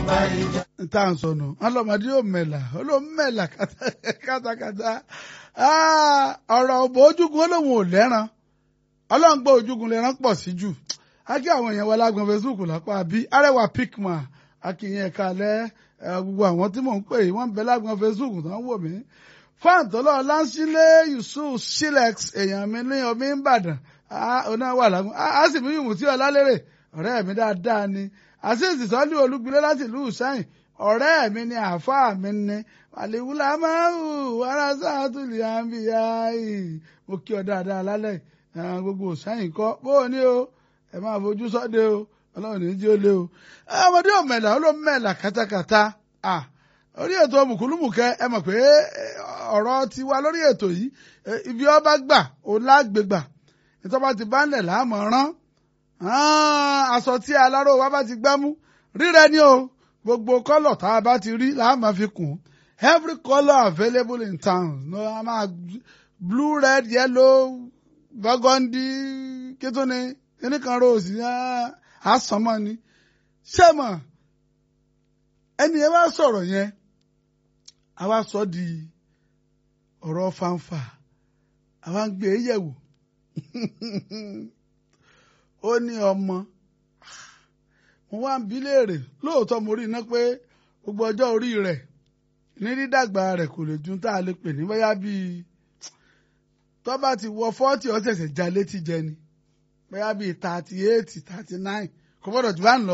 n tá à ń sọnù ọlọmọdé yóò mẹlà olómẹlà kátàkátà ọ̀rọ̀ òbò ojúgun olóhùn ò lẹ́ràn ọlọ́ngbọ́ ojúgun lẹ́ràn pọ̀ sí jù akí àwọn èèyàn wa lágbọn Facebook lápá bí arẹwà picman akínyẹn ẹ̀ka alẹ́ gbogbo àwọn tí mò ń pè wọ́n ń bẹ lágbọn Facebook tó ń wò mí fáǹtọ́lọ́ láńsílẹ̀ Yusuf Silex èèyàn mi ní omi ń bàdàn ọ̀nà wà lágùn á sì mí yùmù tí ọlá lérè ọ̀rẹ́ mi dáadáa ni àṣìṣì sọ́lú olúgbilé láti ìlú sẹ́yìn ọ̀rẹ́ mi ni àáfàá mi ni àlèwúlà máa ń hù wàrà sáàtúlì àǹbíyá yìí mo kí ọ dáadáa lálẹ́ gbogbo sẹ́yìn kọ́ bó o ní o ẹ máa fojú sọ́dẹ o ọlọ́run ní jí ó lé o ọmọdé ò mẹ̀là ó ló mẹ̀là kátàkátà orí ètò mùkúlùmùkẹ́ ẹ mọ̀ pé ọ̀rọ̀ tiwa lórí ètò yìí ibi ọba gbà ó lágbègbà ìtọ́ba ti bá ń lẹ̀ láàmú rán aṣọ tí aláró wa bá ti gbámú rírẹ ni o gbogbo kọ́lọ̀ tá a bá ti rí là á máa fi kùn every colour available in town no a máa blue red yellow burgundy kíntúni kíníkan rose àsánmọ́ ni ṣé mọ̀ ẹni ẹ wá sọ̀rọ̀ yẹn a wá sọ di ọ̀rọ̀ fanfa àwa ń gbé e yẹ̀wò ó ní ọmọ mo wá ń bi léèrè lóòótọ́ mo rí iná pé gbogbo ọjọ́ orí rẹ̀ ní dídàgbà rẹ̀ kò lè ju tá a lè pè ní bóyá bíi tó bá ti wọ fọ́ọ̀tì ọ̀sẹ̀sẹ̀ já létí jẹ ni bóyá bíi thirty eight thirty nine kò gbọ́dọ̀ jù bá ń lọ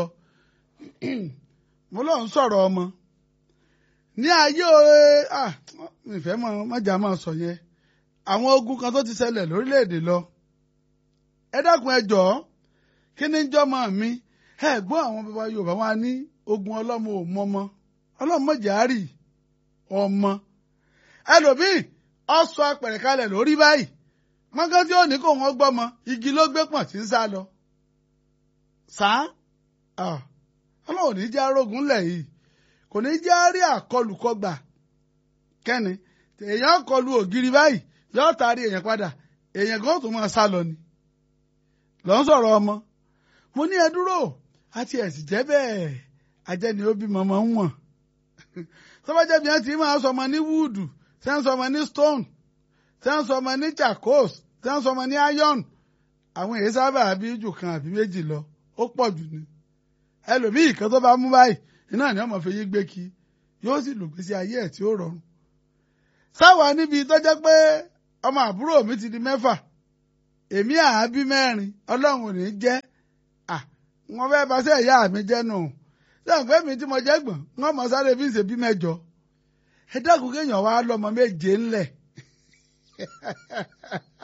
mo lọ ń sọ̀rọ̀ ọmọ ní ayé ah ìfẹ́ mọ̀jà máa sọ yẹn àwọn ogun kan tó ti ṣẹlẹ̀ lórílẹ̀‐èdè lọ ẹ dákun ẹ jọ̀ọ́ kí ni jọmọ mi ẹ gbọ́ àwọn bàbá Yorùbá wa ní ogun ọlọ́mọ ò mọmọ ọlọ́mọ jàárì ọmọ ẹlòmíì ọsọ apẹ̀rẹ̀ kalẹ̀ lórí báyìí mọ́gán tí ó ní kó wọ́n gbọ́mọ igi ló gbé pọ̀n tí ń sá lọ sá ọlọ́run ní jẹ́ arógun lẹ̀ yìí kò ní jẹ́ rí àkọlùkọgbà kẹ́ni èèyàn kọlu ògiri báyìí yóò taari èèyàn padà èèyàn kan tó máa sá lọ ni lọ ń sọ̀rọ̀ ọmọ mo ní ẹ dúró àti ẹ̀sìn jẹ́ bẹ́ẹ̀ ajẹ́ ni ó bímọ máa ń wọ̀n tọ́bajẹ́ bí wọ́n ti máa sọmọ ní wúdù tí wọ́n sọmọ ní stone tí wọ́n sọmọ ní charcoal tí wọ́n sọmọ ní iron àwọn èyí sábà bí jù kan àbí méjì lọ ó pọ̀ jù ni ẹlòmíì kan tó bá mú báyìí iná ni ọmọ fi yí gbé kí yóò sì lògbèsè ayé ẹ̀ tí ó rọrùn sáwà níbi tó jẹ́ pé ọmọ àbúrò mi ti di mẹ́fà èmi àábí mẹ́rin ọlọ́run ò ní jẹ́ à wọ́n fẹ́ bá sẹ́ ìyá mi jẹ́ nù sẹ́yìn pé mi tí mo jẹ́ gbọ̀n wọ́n mọ sáré bí ń ṣe bí mẹ́jọ ẹ dákun kéèyàn wá lọ́mọ méje ńlẹ̀